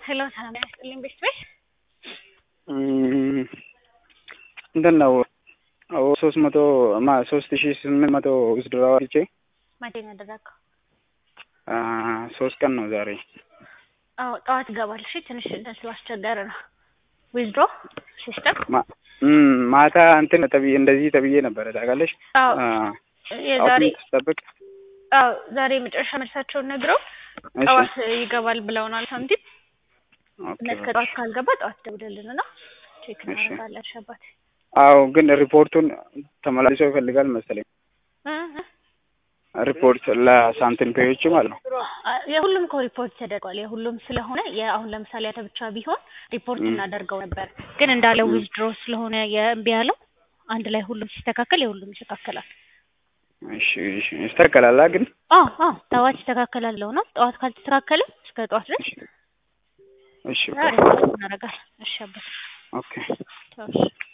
ሄሎ ሰላም ያስጥልኝ ቤት ቤት እንትን ነው ሶስት መቶ ማ ሶስት ሺ ስምንት መቶ ውስድሮ አውጥቼ መቼ ነው ያደረገው? ሶስት ቀን ነው ዛሬ። አዎ ጠዋት ይገባል። እሺ ትንሽ እንትን ስላስቸገረ ነው ዊዝድሮ ሲስተም ማ- እም፣ ማታ እንትን ተብዬ እንደዚህ ተብዬ ነበረ ታውቃለሽ። አዎ የዛሬ አውትሌት ስጠብቅ አዎ ዛሬ የመጨረሻ መልሳቸውን ነግረው እሺ፣ ጠዋት ይገባል ብለውናል። ሳንቲም ኦኬ፣ እስከ ጠዋት ካልገባ ጠዋት ደውልልን እና ቼክ እሺ። እናደርጋለን። እሺ አባቴ አዎ ግን ሪፖርቱን ተመላልሶ ይፈልጋል መሰለኝ። እ እ ሪፖርት ለሳንቲም ፔዮች ማለት ነው። አ- የሁሉም እኮ ሪፖርት ተደርጓል። የሁሉም ስለሆነ የአሁን ለምሳሌ አንተ ብቻ ቢሆን ሪፖርት ም። እናደርገው ነበር፣ ግን እንዳለው ም። ዊዝድሮ ስለሆነ የእምቢ ያለው አንድ ላይ ሁሉም ሲስተካከል የሁሉም ይስተካከላል። እሺ፣ እሺ፣ ይስተካከላል ግን አዎ አዎ ጠዋት ይስተካከላል ብለው ነው። ጠዋት ካልተስተካከለ እስከ ጠዋት ድረስ እሺ፣ ሪፖርት እናደርጋለን። እሺ አባቴ ኦኬ። ቻው። እሺ